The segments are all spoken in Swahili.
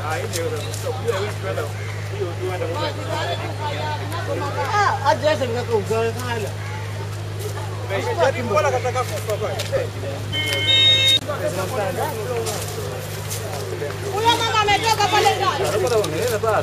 Huyo mama ametoka pale ndani.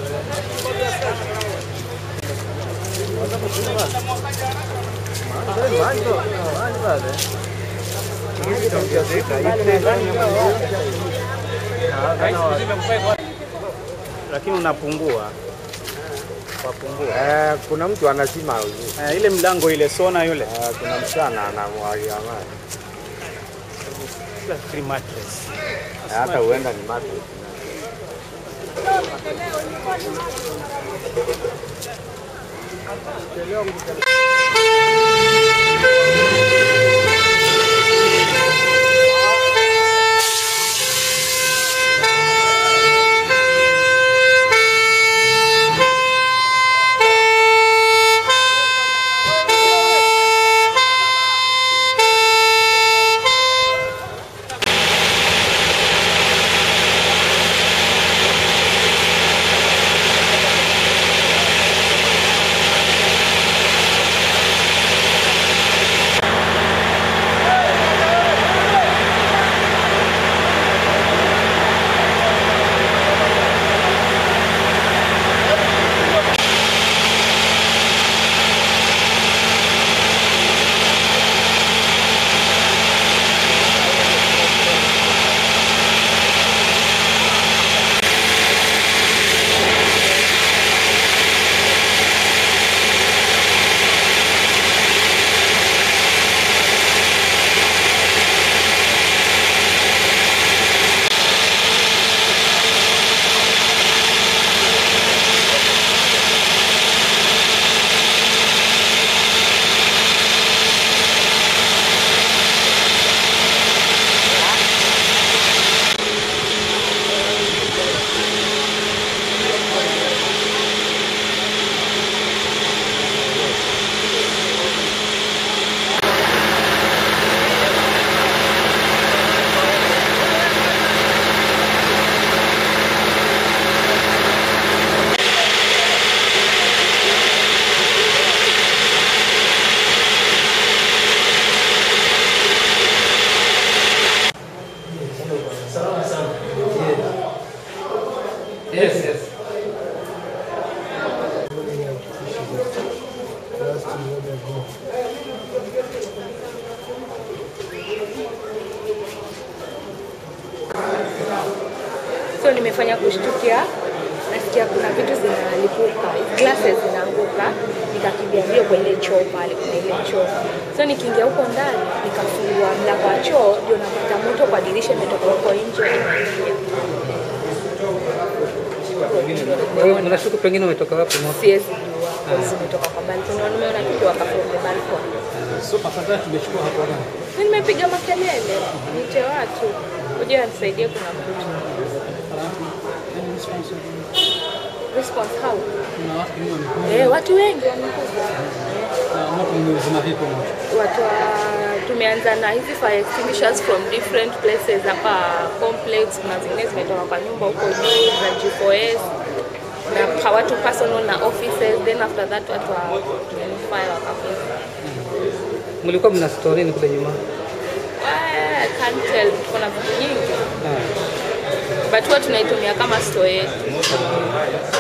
lakini unapungua wapungua. Eh, kuna mtu anasima Eh, ile mlango ile sona yule eh, kuna msichana anamwagia maji free mattress. Eh, hata huenda ni maji. Yes, yes. so nimefanya kushtukia nasikia kuna vitu zinalipuka glasses zinaanguka nikakimbia mbio kwa ile choo pale kuna ile choo so nikiingia huko ndani nikafungua mlango wa choo ndio napata moto kwa dirisha imetoka huko nje inaingia. Wewe unashuku pengine umetoka wapi moto? siwezi jua cause zimetoka kwa balcony na nimeona kitu wakafungua the balcony So afadhali tumechukua hapo gani? Mimi nimepiga makelele nite watu kuja nisaidie kuna mtu response how Kuna watu wengi wamekuja eh watu wengi wamekuja na moto umezima vipi moto? watu wa, tumeanza na hizi fire extinguishers from different places hapa complex. Kuna zingine zimetoka kwa nyumba huko juu za G4S na pa- watu personal na offices, then after that watu wa nini, fire wakakuja. Mlikuwa mna storini kule nyuma? Ah, I can't tell, tuko na vitu nyingi Ah. but huwa tunaitumia kama store yetu.